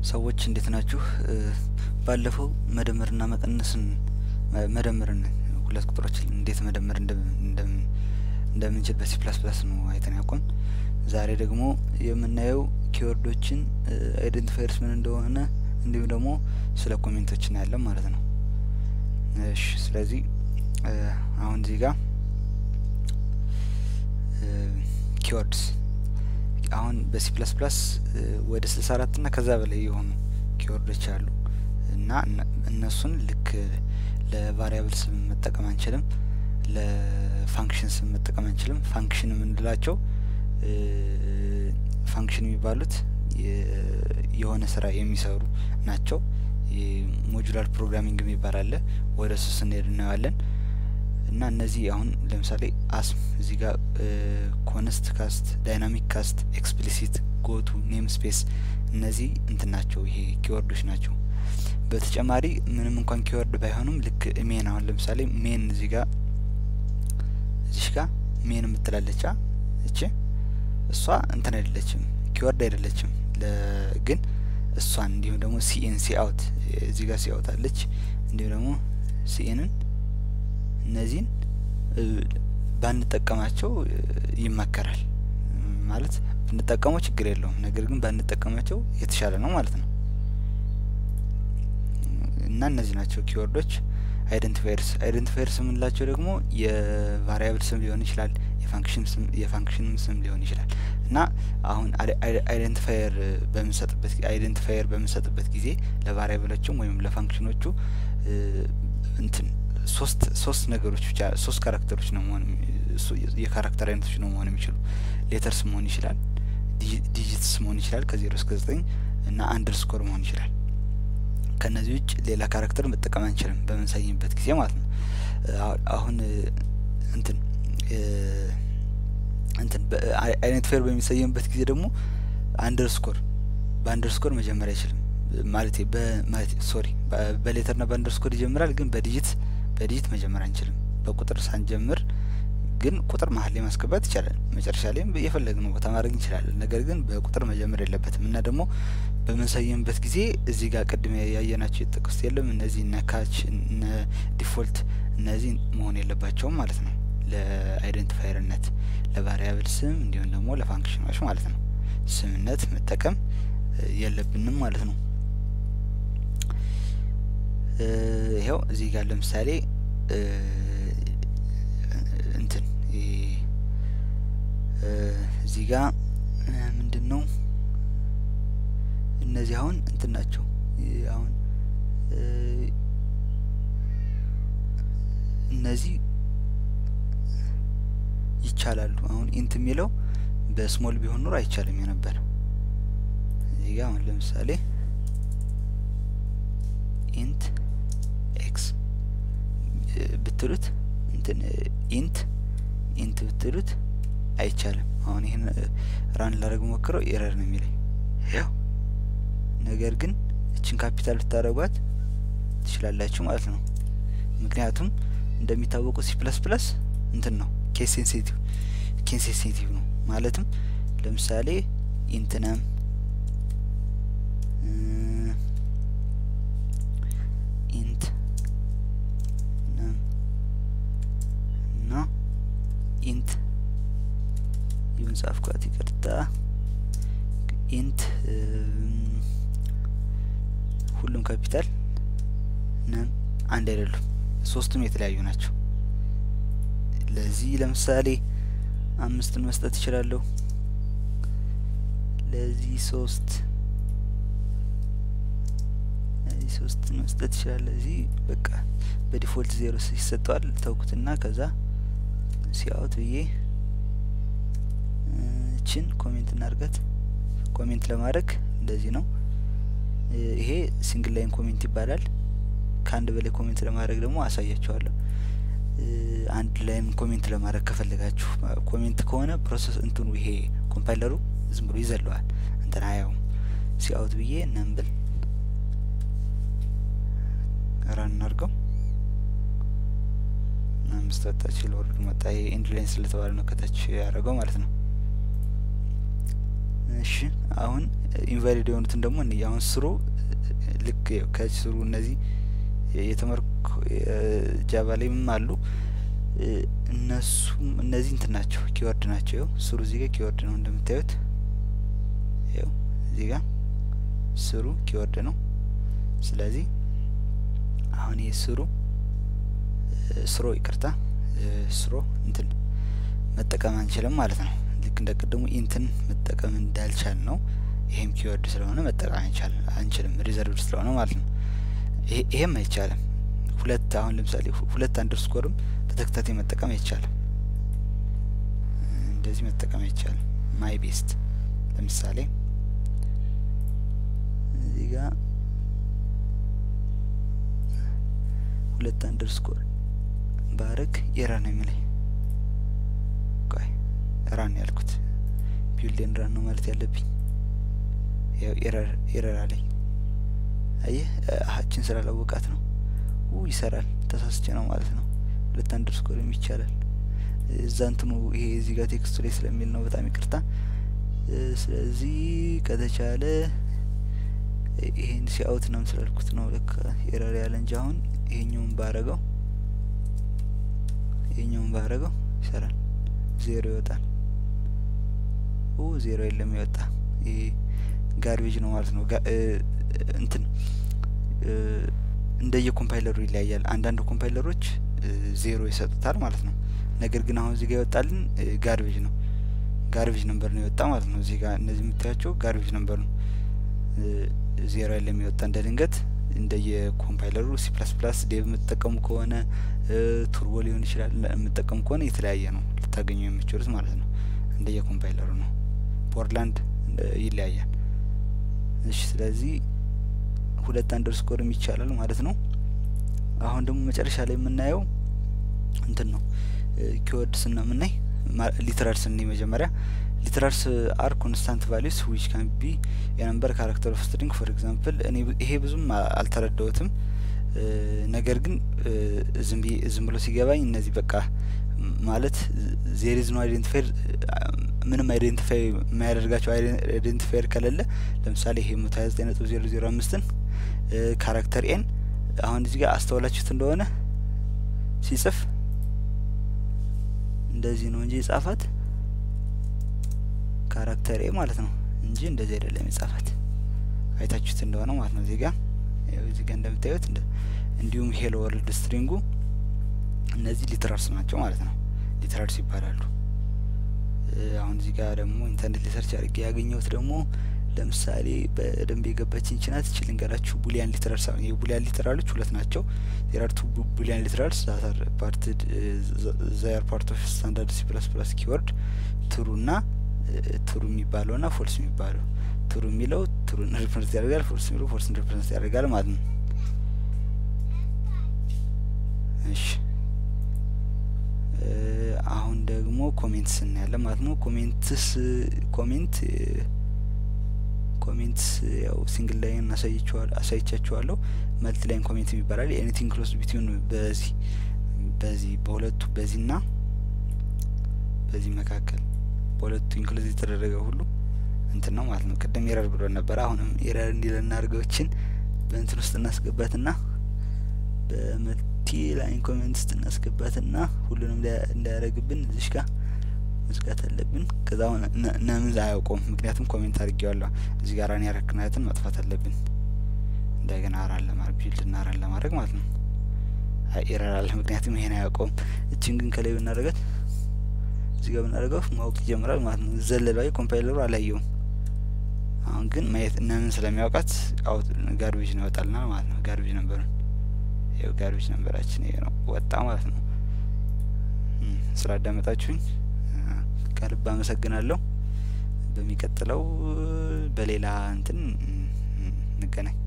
ሰዎች እንዴት ናችሁ? ባለፈው መደመርና መቀነስን መደመርን ሁለት ቁጥሮችን እንዴት መደመር እንደምንችል በሲ ፕላስ ፕላስ ነው አይተን ያቆም። ዛሬ ደግሞ የምናየው ኪወርዶችን አይደንቲፋየርስ ምን እንደሆነ እንዲሁም ደግሞ ስለ ኮሜንቶች እናያለን ማለት ነው። እሺ ስለዚህ አሁን እዚህ ጋር ኪወርድስ አሁን በሲ ፕላስ ፕላስ ወደ ስልሳ አራት እና ከዛ በላይ የሆኑ ኪወርዶች አሉ እና እነሱን ልክ ለቫሪያብል ስም መጠቀም አንችልም፣ ለፋንክሽን ስም መጠቀም አንችልም። ፋንክሽን የምንላቸው ፋንክሽን የሚባሉት የሆነ ስራ የሚሰሩ ናቸው። ሞጁላር ፕሮግራሚንግ የሚባል አለ። ወደ እሱ ስንሄድ እናየዋለን። እና እነዚህ አሁን ለምሳሌ አስም እዚህ ጋር ኮንስት ካስት፣ ዳይናሚክ ካስት፣ ኤክስፕሊሲት፣ ጎቱ፣ ኔም ስፔስ እነዚህ እንትን ናቸው። ይሄ ኪወርዶች ናቸው። በተጨማሪ ምንም እንኳን ኪወርድ ባይሆኑም ልክ ሜን አሁን ለምሳሌ ሜን እዚህ ጋር እዚሽ ጋር ሜን የምትላለቻ እቺ እሷ እንትን አይደለችም፣ ኪወርድ አይደለችም። ግን እሷን እንዲሁም ደግሞ ሲኤን ሲ አውት እዚህ ጋር ሲ አውት አለች። እንዲሁም ደግሞ ሲኤንን እነዚህን ባንጠቀማቸው ይመከራል። ማለት ብንጠቀመው ችግር የለውም፣ ነገር ግን ባንጠቀማቸው የተሻለ ነው ማለት ነው። እና እነዚህ ናቸው ኪወርዶች አይደንቲፋየርስ። አይደንቲፋየርስ የምንላቸው ደግሞ የቫሪያብል ስም ሊሆን ይችላል፣ የፋንክሽንም ስም ሊሆን ይችላል። እና አሁን አይደንቲፋየር በምንሰጥበት አይደንቲፋየር በምንሰጥበት ጊዜ ለቫሪያብሎቹም ወይም ለፋንክሽኖቹ እንትን ሶስት ሶስት ነገሮች ብቻ ሶስት ካራክተሮች ነው መሆን የካራክተር አይነቶች ነው መሆን የሚችሉ ሌተርስ መሆን ይችላል፣ ዲጂትስ መሆን ይችላል ከዜሮ እስከ ዘጠኝ እና አንደርስኮር መሆን ይችላል። ከነዚህ ውጭ ሌላ ካራክተር መጠቀም አንችልም በምንሰይምበት ጊዜ ማለት ነው። አሁን እንትን እንትን አይደንቲፋየር በሚሰየምበት ጊዜ ደግሞ አንደርስኮር በአንደርስኮር መጀመር አይችልም ማለት በማለት ሶሪ በሌተርና በአንደርስኮር ይጀምራል፣ ግን በዲጂት በዲጂት መጀመር አንችልም። በቁጥር ሳንጀምር ግን ቁጥር መሀል ላይ ማስገባት ይቻላል። መጨረሻ ላይም የፈለግነው ቦታ ማድረግ እንችላለን። ነገር ግን በቁጥር መጀመር የለበትም እና ደግሞ በምንሰይምበት ጊዜ እዚህ ጋር ቅድም ያየናቸው የተጠቀሱት የለም እነዚህ እነ ካች እነ ዲፎልት እነዚህ መሆን የለባቸውም ማለት ነው። ለአይደንቲፋየርነት ለቫሪያብል ስም እንዲሁም ደግሞ ለፋንክሽኖች ማለት ነው ስምነት መጠቀም የለብንም ማለት ነው። ይኸው እዚህ ጋር ለምሳሌ እንትን እዚህ ጋር ምንድን ነው እነዚህ አሁን እንትን ናቸው። አሁን እነዚህ ይቻላሉ። አሁን ኢንት የሚለው በስሞል ቢሆን ኑሮ አይቻልም የነበር እዚህ ጋር አሁን ለምሳሌ ኢንት ኤክስ ብትሉት እንትን ኢንት ኢንት ብትሉት አይቻልም። አሁን ይህን ራን ላደረግ ሞክረው ኤረር ነው የሚለኝ ያው። ነገር ግን እችን ካፒታል ብታደረጓት ትችላላችሁ ማለት ነው። ምክንያቱም እንደሚታወቀው ሲ ፕለስ ፕለስ እንትን ነው ኬስ ሴንሲቲቭ ኬስ ሴንሲቲቭ ነው ማለትም ለምሳሌ ኢንትነም ኢንት ነም እና ኢንት ይሁን ጻፍኳት፣ ይቅርታ። ኢንት ሁሉም ካፒታል ነም አንድ አይደሉም፣ ሶስቱም የተለያዩ ናቸው። ለዚህ ለምሳሌ አምስትን መስጠት እችላለሁ። ለዚህ ሶስት ለዚህ ሶስትን መስጠት ይችላል። እዚህ በቃ በዲፎልት ዜሮ ይሰጠዋል። ተውኩትና ከዛ ሲያውት ብዬ እችን ኮሜንት እናርጋት። ኮሜንት ለማድረግ እንደዚህ ነው። ይሄ ሲንግል ላይን ኮሜንት ይባላል። ከአንድ በላይ ኮሜንት ለማድረግ ደግሞ አሳያችኋለሁ። አንድ ላይም ኮሜንት ለማድረግ ከፈለጋችሁ ኮሜንት ከሆነ ፕሮሰስ እንትኑ ይሄ ኮምፓይለሩ ዝም ብሎ ይዘለዋል። እንትን አያውም። ሲአውት ብዬ ነምብል ራን እናድርገው። አምስት ወጣች ለወርድ መጣ። ይሄ ኢንድ ላይን ስለተባለ ነው ከታች ያደረገው ማለት ነው። እሺ አሁን ኢንቫሊድ የሆኑትን ደግሞ እንይ። አሁን ስሩ ልክ ከስሩ እነዚህ የተመርኩ ጃቫ ላይም አሉ እነሱም እነዚህ እንትን ናቸው ኪወርድ ናቸው። ይኸው ስሩ እዚህ ጋር ኪወርድ ነው እንደምታዩት። ይኸው እዚህ ጋር ስሩ ኪወርድ ነው። ስለዚህ አሁን ይህ ስሩ ስሮ ይቅርታ ስሮ እንትን መጠቀም አንችልም ማለት ነው። ልክ እንደ ቅድሙ ኢንትን መጠቀም እንዳልቻል ነው። ይሄም ኪወርድ ስለሆነ መጠቀም አንቻል አንችልም ሪዘርቭድ ስለሆነ ማለት ነው። ይሄም አይቻልም። ሁለት አሁን ለምሳሌ ሁለት አንደርስኮርም በተከታታይ መጠቀም አይቻልም። እንደዚህ መጠቀም አይቻልም። ማይ ቤስት ለምሳሌ እዚህ ጋር ሁለት አንደርስኮር ባረግ ኤረር ነው የሚለኝ። ቆይ ራን ያልኩት ቢውልዴን ራን ነው ማለት ያለብኝ። ያው ኤረር ኤረር አለኝ። አየህ አሀችን ስላላወቃት ነው። ው ይሰራል። ተሳስቼ ነው ማለት ነው። ሁለት አንደርስኮርም ይቻላል። እዛ እንትኑ ይሄ እዚህ ጋር ቴክስቱ ላይ ስለሚል ነው። በጣም ይቅርታ። ስለዚህ ከተቻለ ይሄን ሲአውት ነው ስላልኩት ነው ለካ ኤረር ያለ እንጂ አሁን ይሄኛውን ባረገው ይሄኛውን ባረገው ይሰራል። ዜሮ ይወጣል። ኦ ዜሮ የለም ይወጣ። ይሄ ጋርቤጅ ነው ማለት ነው። እንትን እንደየ ኮምፓይለሩ ይለያያል። አንዳንድ ኮምፓይለሮች ዜሮ ይሰጡታል ማለት ነው። ነገር ግን አሁን እዚህ ጋር ይወጣልን ጋርቤጅ ነው። ጋርቤጅ ነምበር ነው የወጣ ማለት ነው። እዚህ ጋር እነዚህ የምታያቸው ጋርቤጅ ነምበር ነው። ዜሮ የለም የወጣ እንደ ድንገት እንደየ ኮምፓይለሩ ሲ ፕላስ ፕላስ ዴቭ የምትጠቀሙ ከሆነ ቱርቦ ሊሆን ይችላል የምትጠቀሙ ከሆነ የተለያየ ነው ልታገኙ የምችሉት ማለት ነው። እንደየ ኮምፓይለሩ ነው። ፖርትላንድ ይለያያል። እሺ ስለዚህ ሁለት አንደርስኮርም ይቻላል ማለት ነው። አሁን ደግሞ መጨረሻ ላይ የምናየው እንትን ነው ኪወርድስ ነው የምናይ ሊትራልስ እኔ መጀመሪያ ሊትራልስ አር ኮንስታንት ቫሊዩስ ዊች ካን ቢ የነምበር ካራክተር ኦፍ ስትሪንግ ፎር ኤግዛምፕል እኔ ይሄ ብዙም አልተረዳሁትም። ነገር ግን ዝም ዝም ብሎ ሲገባኝ እነዚህ በቃ ማለት ዜሪዝ ነው አይዴንቲፋይድ ምንም አይዴንቲፋይ የማያደርጋቸው አይዴንቲፋየር ከሌለ ለምሳሌ ይሄ መቶ ሀያ ዘጠኝ ነጥብ ዜሮ ዜሮ አምስትን ካራክተር ኤን አሁን እዚህ ጋር አስተውላችሁት እንደሆነ ሲጽፍ እንደዚህ ነው እንጂ የጻፋት ካራክተር ኤ ማለት ነው እንጂ እንደዚህ አይደለም የጻፋት አይታችሁት እንደሆነ ማለት ነው። እዚህ ጋር እዚህ ጋር እንደምታዩት እንዲሁም ሄሎ ወርልድ ስትሪንጉ እነዚህ ሊትራልስ ናቸው ማለት ነው። ሊትራልስ ይባላሉ። አሁን እዚህ ጋር ደግሞ ኢንተርኔት ሪሰርች አድርጌ ያገኘሁት ደግሞ ለምሳሌ በደንብ የገባችን ችናት እችል ልንገራችሁ። ቡሊያን ሊትራልስ አሁን የቡሊያን ሊትራሎች ሁለት ናቸው። ዜር ቱ ቡሊያን ሊትራልስ ዛት ፓርት ዛር ፓርት ኦፍ ስታንዳርድ ሲ ፕላስ ፕላስ ኪወርድ ትሩ ና ትሩ የሚባለው ና ፎልስ የሚባለው ትሩ የሚለው ትሩን ሪፕሬዘንት ያደርጋል፣ ፎልስ የሚለው ፎልስን ሪፕሬዘንት ያደርጋል ማለት ነው። እሺ አሁን ደግሞ ኮሜንትስ እናያለን ማለት ነው። ኮሜንትስ ኮሜንት ኮሜንትስ ያው ሲንግል ላይን አሳይቻችኋለሁ። መልቲ ላይን ኮሜንት ይባላል። ኤኒቲንግ ክሎዝ ቢትዊን በዚህ በዚህ በሁለቱ በዚህ ና በዚህ መካከል በሁለቱ ኢንክሉዝ የተደረገ ሁሉ እንትን ነው ማለት ነው። ቅድም ኤረር ብሎ ነበረ። አሁንም ኤረር እንዲለን አድርገዎችን በእንትን ውስጥ እናስገባትና በመልቲ ላይን ኮሜንት ውስጥ እናስገባትና ሁሉንም እንዳያደረግብን እዚሽ ጋር መዝጋት አለብን። ከዛ አሁን ነምን አያውቀውም፣ ምክንያቱም ኮሜንት አድርጌዋለሁ። እዚህ ጋር ራን ያረክናትን መጥፋት አለብን። እንደገና ራን ለማድረግ ቢልድ ና ራን ለማድረግ ማለት ነው። ኤረር አለ፣ ምክንያቱም ይሄን አያውቀውም። እችን ግን ከላይ ብናደርጋት እዚህ ጋር ብናደርገው ማወቅ ይጀምራል ማለት ነው። ዘለላዊ ኮምፓይለሩ አላየውም። አሁን ግን ማየት ነምን ስለሚያውቃት አውት ጋርቤጅ ነው ይወጣልናል ማለት ነው። ጋርቤጅ ነበሩን ይኸው ጋርቤጅ ነበራችን ይሄ ነው ወጣ ማለት ነው። ስላዳመጣችሁኝ ከልብ አመሰግናለሁ። በሚቀጥለው በሌላ እንትን እንገናኝ።